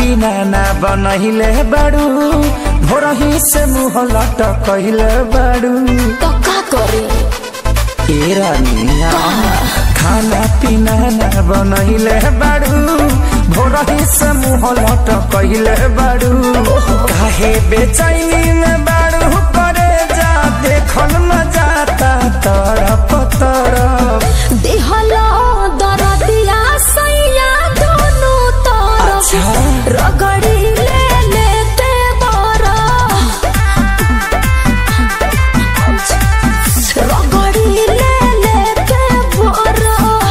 पीना ना बनहिले बाड़ू भोरही से मुँह लटकहिले बाड़ू तो का करे ए रानिया खाना पीना ना बनहिले बाड़ू भोरही से मुँह लटकहिले बाड़ू काहे बेचैनी में बाड़ू करे जा देखल न जाता तरफ तरफ देहला दरदिया सैया दोनों तरफ अच्छा। रगड़ी ले लेते बारा रगड़ी ले लेते बारा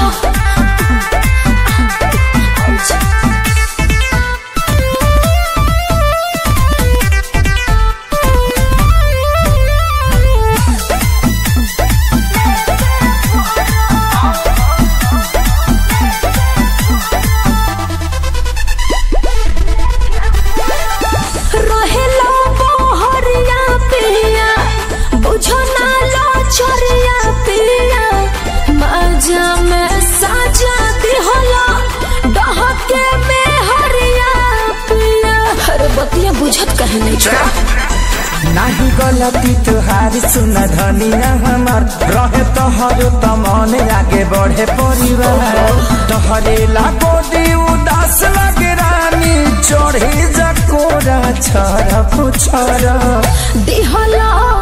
रहेला बहरिया पिया बुझो ना लो छोरिया पिया मजा में साजा दिहला डहके में हरिया पिया हर बतिया बुझत कहे नहीं छो नाही गलती तुहारी सुन धनिया हमार रहे तोहर त मन आगे बढ़े परिवार तोहरे लागो दी उदास लगे रानी चढ़े जकोरा छर पुछर दिहला